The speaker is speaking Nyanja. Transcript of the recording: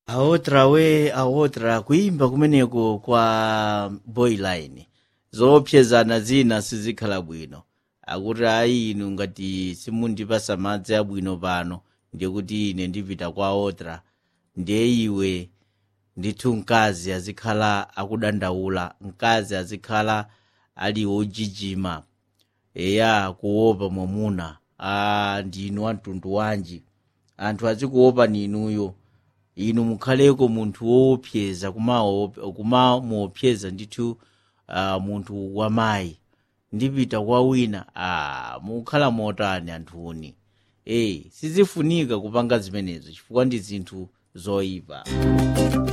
aotra we aotra kuimba kumeneko kwa boyline zoopsezana zina sizikhala bwino akuti ayi inu ngati simundipasa madzi abwino pano ndiye kuti ine ndipita kwa otra ndiye iwe ndithu mkazi azikhala akudandaula mkazi azikhala ali wojijima eya kuopa mwamuna a ndinu wamtundu wanji anthu azikuopa ninuyo inu mukhaleko munthu woopseza kumamuopseza ndithu uh, munthu wamayi ndipita kwa wina ah, mukhala motani anthuni eyi sizifunika kupanga zimenezo chifukwa ndi zinthu zoyipa